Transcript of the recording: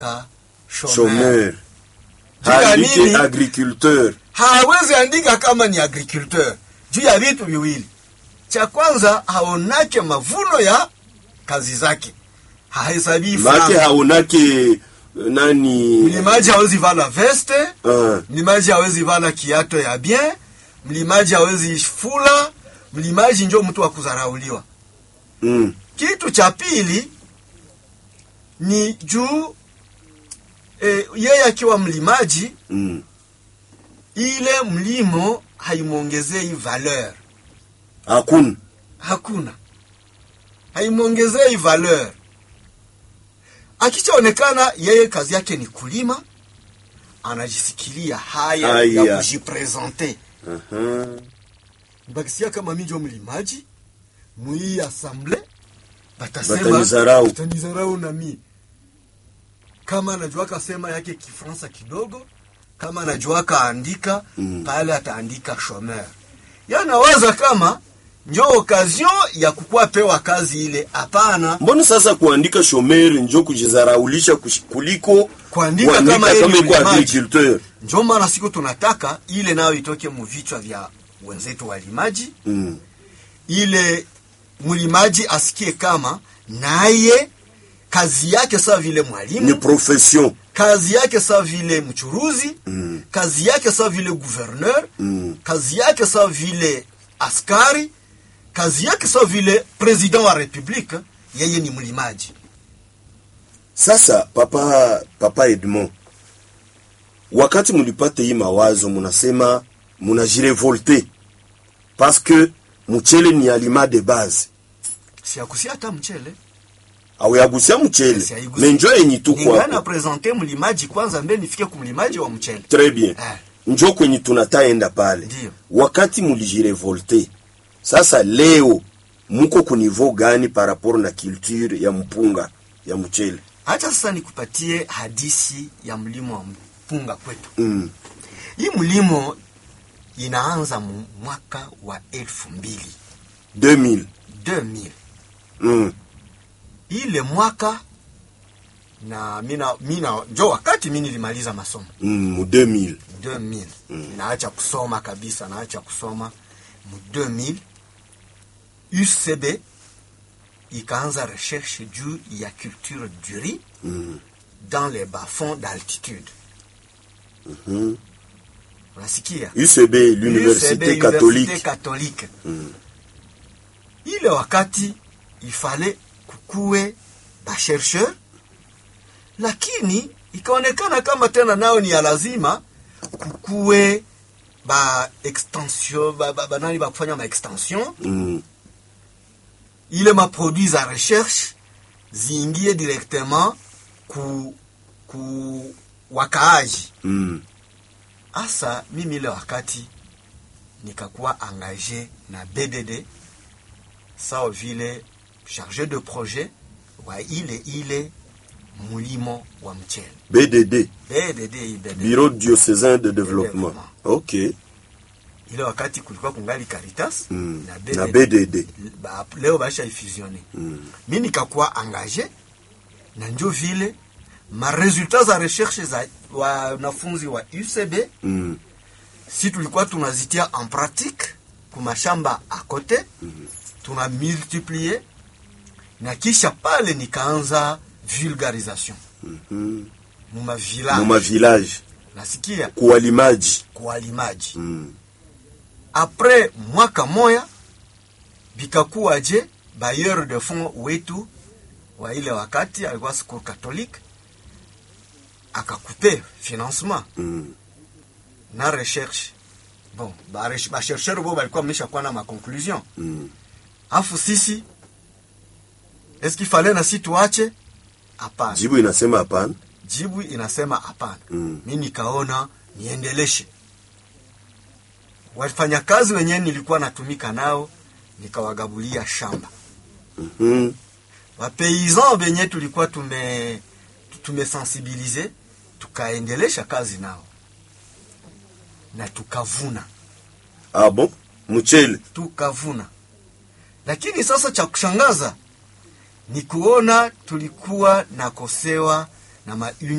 chômeur. chômeur Juu ya haandike nini? agriculteur hawezi andika kama ni agriculteur juu ya vitu viwili. Cha kwanza haonake mavuno ya kazi zake, hahesabii make franga. haonake nani Mlimaji hawezi vala veste, Ah, mlimaji hawezi vala kiato ya bien, mlimaji hawezi fula, mlimaji njo mtu wa kudharauliwa. mm, Kitu cha pili ni juu e, yeye akiwa mlimaji mm. ile mlimo haimwongezei valeur, hakuna hakuna haimwongezei valeur. Akichaonekana yeye kazi yake ni kulima, anajisikilia haya Haya. ya kujipresente. Aha. Bakisia kama mi njo mlimaji mwii asamble, batasema Batanizarau. batanizarau na mi kama anajuaka sema yake Kifransa kidogo, kama anajuaka andika Mm. pale ataandika chômeur. Yanawaza kama njo okazion ya kukuwa pewa kazi ile. Hapana, mbona sasa kuandika shomeri njo kujizaraulisha kush- kuliko Kuandika kuandika kama yeye ni iko mlimaji. agriculteur njo maana siku tunataka ile nayo itoke muvichwa vya wenzetu walimaji mm. ile mlimaji asikie kama naye kazi yake sawa vile ni mwalimu, profession kazi yake sawa vile mchuruzi, Mm. kazi yake sawa vile gouverneur, Mm. kazi yake sawa vile askari, kazi yake sawa vile president wa republique, yeye ni mlimaji. Sasa papa papa Edmond, wakati mulipata hii mawazo, munasema munajirevolte parce que mchele ni aliment de base, Siakusia hata mchele auyagusia mchele Siaigusi. menjo yenyi tu ningana kwako. presente mlimaji kwanza, mbe nifike kumlimaji wa mchele. Très bien, Eh. njo kwenye tunataenda pale. Ndiyo. Wakati mulijirevolte, sasa leo muko kunivo gani par rapport na culture ya mpunga ya mchele? Acha sasa nikupatie hadisi ya mlimo wa mpunga kwetu. Mm. Hii mlimo inaanza mu mwaka wa elfu mbili 2000 2000 mm. ile mwaka na mina, mina njo wakati mi nilimaliza masomo Mm, mu 2000 2000 naacha kusoma kabisa, naacha kusoma mu 2000 UCB ikaanza recherche juu ya culture du riz mm. dans les bas-fonds d'altitude. mm. Unasikia? UCB, l'université UCB, catholique. Université catholique. Mm. Ile wakati ifale kukuwe bashercheur, lakini ikaonekana kama tena nao ni ya lazima kukuwe ba extension ba, ba, ba nani ba kufanya ma extension Mm. ile maproduit za recherche ziingie directement ku ku wakaaji. Mm. Asa mimi ile wakati nikakuwa engagé na BDD sawa vile chargé de projet wa ile ile mulimo wa mchele BDD, BDD, hii BDD. Bureau diocésain de développement. Développement. Ok. ile wakati kulikuwa kungali Caritas Mm. na Na BDD, BDD. Ba, leo baisha ifusione Mm. mi nikakuwa engagé na njo vile maresultat za recherche za wanafunzi wa UCB Mm. si tulikuwa tunazitia en pratique kumashamba à côté tuna multiplier na kisha pale nikaanza vulgarisation Mhm. muma village Muma village nasikia kuwalimaji. kuwalimaji Mm. apres mwaka moya bikakuwaje bailleur de fond wetu wa ile wakati alikuwa secours catholique akakupe financement Mm. na recherche bon bachercheur bo balikuwa meshakuwa na maconclusion Mm. afu sisi eski fale na si tuache hapana Jibu inasema hapana. jibu inasema hapana Mm. mi nikaona niendeleshe wafanyakazi wenyewe nilikuwa natumika nao nikawagabulia shamba Mhm. wapaysan benye tulikuwa tume tumesensibilize tukaendelesha kazi nao na tukavuna Ah bon? Mchele. tukavuna lakini sasa cha kushangaza ni kuona tulikuwa nakosewa na ma